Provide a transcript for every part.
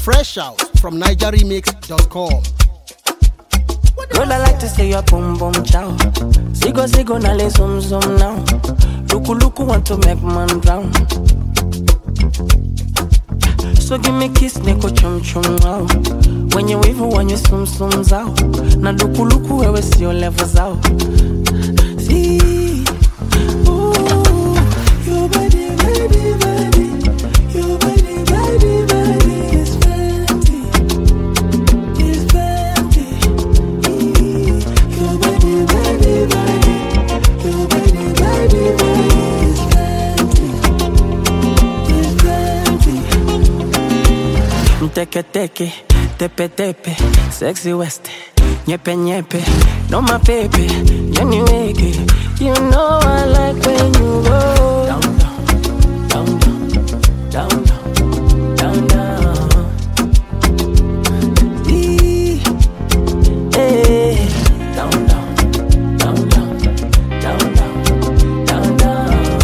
Fresh out from NigerRemix.com. Girl, I like to say your boom boom chow. Sigo sigo na le zoom zoom now. Luku luku want to make man drown. So give me kiss, niko chum chum wow. When you wave, when you sum sum zao. Na luku luku wewe sio level zao. See, ooh, your body, body, body, your body, body, body is fancy, is fancy. Your body, body, body, your body, body, body is fancy, is fancy. Teke teke, tepe tepe, sexy west, nyepe nyepe, no my baby, yani weke. You know I like when you go down down, down down, down down, down down. Ee, eh, down down, down down, down down, down down.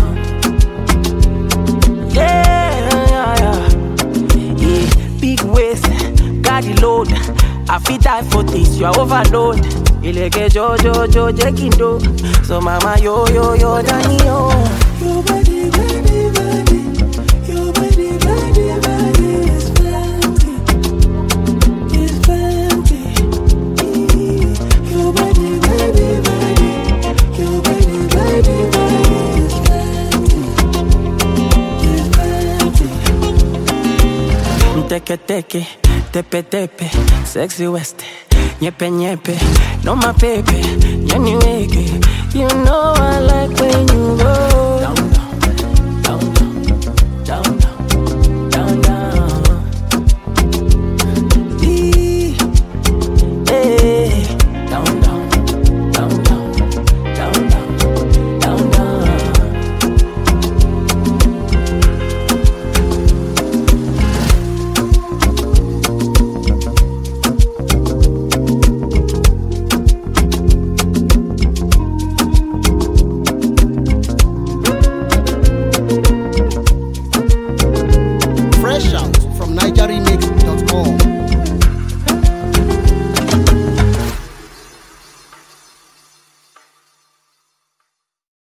Yeah, yeah, yeah. Yeah, big waist, carry load. I fit die for this, you are overload. Ileke jo jo jo jekindo. So mama yo yo yo dani yo. Your body, body, body. Your body, body, body is fancy. Is fancy. Your body, body, body. Your body, body, body is fancy. Is fancy. Teke teke, tepe tepe, sexy west, nyepe nyepe, no my baby, yani weke. You know I like when you go